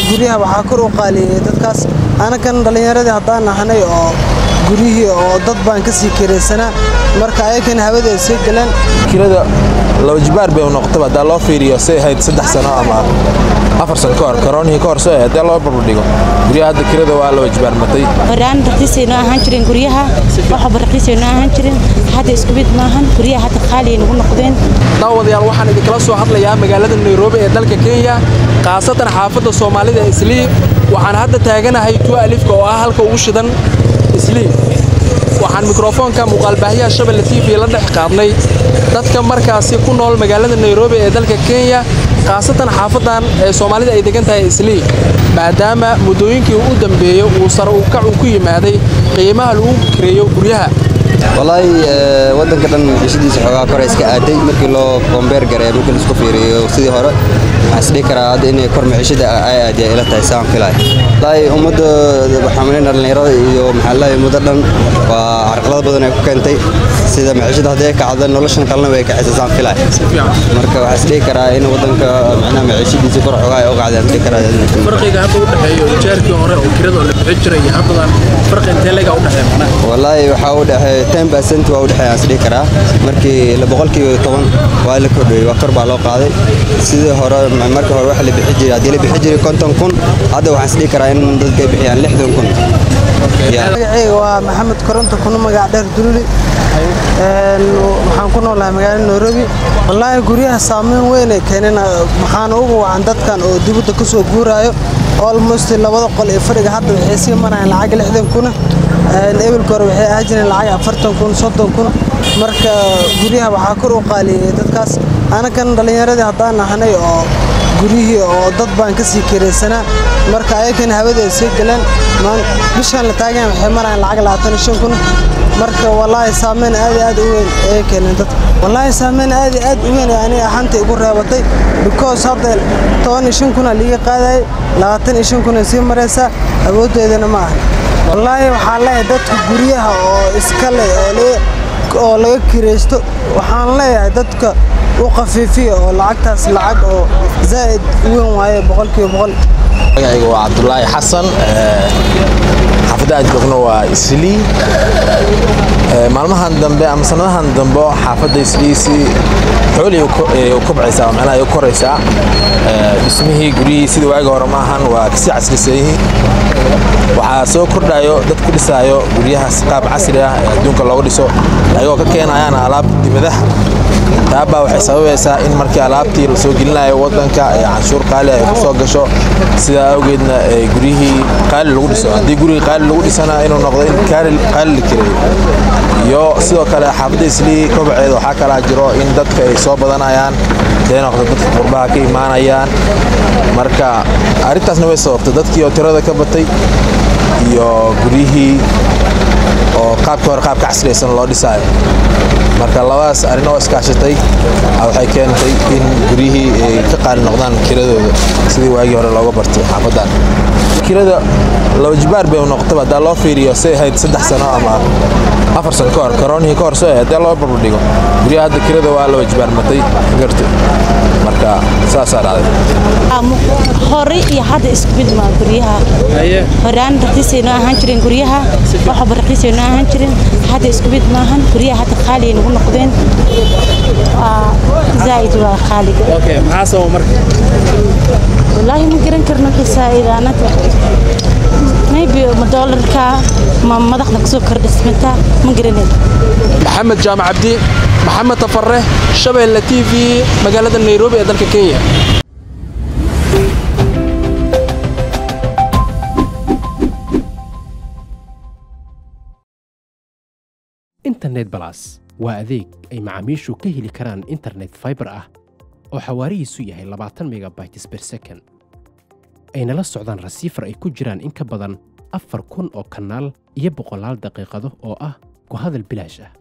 guryaha waxaa kor u qaaliyey dadkaas anakan dhallinyaradii haddaan nahnay oo guryihii oo dad baan ka sii kiraysanaa marka ayakana hawada ay sii galeen kirada laba jibaar bay u noqotaba haddaa loo fiiriyo say ahayd saddex sano ama afar sano ka hor karoonihii ka hor soo haddii loo barbardhigo guryaha hadda kirada waa laba jibaar matay horaan raqiisay noo ahaan jireen guryaha waxba raqiisay noo ahaan jireen hadda isku mid maahan guryaha hadda qaali ay nagu noqdeen daawadayaal waxaan idinkala soo hadlayaa magaalada nairobi ee dalka kenya khaasatan xaafadda soomaalida islii waxaan hadda taaganahay tuwa alifka oo ah halka ugu shidan islii waxaan mikrofoonka muuqaalbaahiyaha shabelle t v la dhex qaadnay dadka markaasi ku nool magaalada nairobi ee dalka kenya khaasatan xaafadan ee soomaalida ay degan tahay islii maadaama muddooyinkii u dambeeyey uu sare u kac uu ku yimaaday qiimaha lagu kireeyo guryaha walaahi wadanka dhan cishadiisa xoogaa kore iska aaday markii loo kombeer gareeyo markii laisku fiiriyo sidii hore waxaan isdhihi karaa hadda inay kor maciishada ay aadiya ila tahay saan filay walaahi ummadda waxaamaleyn dhallinyarada iyo maxaa laahay ummadda dhan waa carqalado badan ay ku keentay sida maciishada haddii ay kacdo noloshan kalena way kacaysa saan filay marka waxaan isdhihi karaa in wadanka macnaha maciishadiisa kor xoogaa ay u qacday isdhihi karaa farqiga hadda u dhexeeyo jeerkii hore oo kirada oo la bixin jiray iyo haddadan farqi intee leega u dhexeeya macnaha walaahi waxaa u dhexeeya ten percent waa u dhexeeya aan isdhihi karaa markii boqolkiiba toban waa la kordhiyey waa kor baa loo qaaday sidii hore markii hore waxa la bixi jiray haddii la bixi jiray konton kun hadda waxaan isdhihi karaa in dadka ay bixiyaan lixdan kun magacayga waa maxamed koronto kuna magac dheer dululi waxaan ku noolahay magaalada nairobi wallaahi guryaha saameyn weyn ay keeneen maxaana ugu wacan dadkan oo dibadda ka soo guuraayo almost labada qol ee fadhiga hadda waxay sii marayaan lacag lixdan kuna ebelka hore waxay ahaa jireen lacag afartan kun soddon kun marka guryaha waxaa kor u qaaliyey dadkaas anakan dhallinyaradii haddaan nahnay oo guryihii oo dad baan ka sii kiraysanaa marka ayakana hawada ay sii galeen bishaan la taagan waxay marayaan lacag labaatan iyo shan kun marka wallaahi saameyn aad iyo aad u weyn ayay keeneen dadka wallaahi saameyn aad iyo aad u weyn aniga ahaanta igu reebatay because hadda toban iyo shan kuna liiga qaadayay labaatan iyo shan kuna sii maraysaa awooddeedana ma aha wallaahi waxaa leeyahay dadka guryaha oo iska leh oo laga kiraysto waxaan leeyahay dadka u khafiifiya oo lacagtaas lacag oo zaa'id u weyn waaye boqolkiiba boqol magacayga waa cabdulaahi xasan xaafadda aad joogno waa islii maalmahan dambe ama sanadahan dambe xaafadda islii si xooli u kobcaysaa oo macnaha ay u koraysaa dhismihii guryihii sidii waagi hore ma ahan waa kasii casrisan yihiin waxaa soo kordhayo dad ku dhisaayo guryahaas qaab casri ah ee adduunka looga dhiso ayagoo ka keenayaan alaab dibadaha taabbaa waxay sababaysaa in markii alaabtii la soo gelinayo waddanka ee canshuur qaali ay ku soo gasho sidaa awgeedna guryihii qaali lagu dhiso haddii gurigii qaali lagu dhisana inuu noqdo in qaali la kireeyo iyo sidoo kale xaafadda islii kobaceeda waxaa kalaa jiro in dadka ay soo badanayaan dee noqdo dadka qurbaha ka imaanayaan marka arrintaasna way sababtay dadkii oo tirada ka batay iyo guryihii oo qaabkii hore qaabka casriyaysan loo dhisaayo marka labadaas arrin oo iskaashatay waxay keentay in guryihii ay ka qaali noqdaan kiradooda sidii waagii hore looga bartay xaafadan kirada laba jibaar bay u noqotaba haddaa loo fiiriyo say ahayd saddex sano ama afar sano ka hor karoonihii ka hor soo ahayd haddii loo barbardhigo guryaha hadda kirada waa laba jibaar matay garta marka saasaa dhacday hore iyo hadda isku mid maa guryaha horaan raqiisay noo ahaan jireen guryaha waxba raqiisay noo ahaan jireen hadda isku mid maahan guryaha hadda qaali ay nagu noqdeen zaa'id waa qaaliga maxaa sababa marka wallaahi ma garan karno xisaa'ida anaga maybe ma doolarka ma madaxda kusoo kordhismata ma garanay maxamed jaamac cabdi maxamed tafarre shabeelle t v magaalada nairobi ee dalka kenya internet balas waa adeeg ay macaamiishu ka heli karaan internet fiber ah oo xawaarihiisu yahay labaatan megabytes per second ayna la socdaan rasiifar ay ku jiraan in ka badan afar kun oo kanaal iyo boqolaal daqiiqado oo ah ku hadal bilaash ah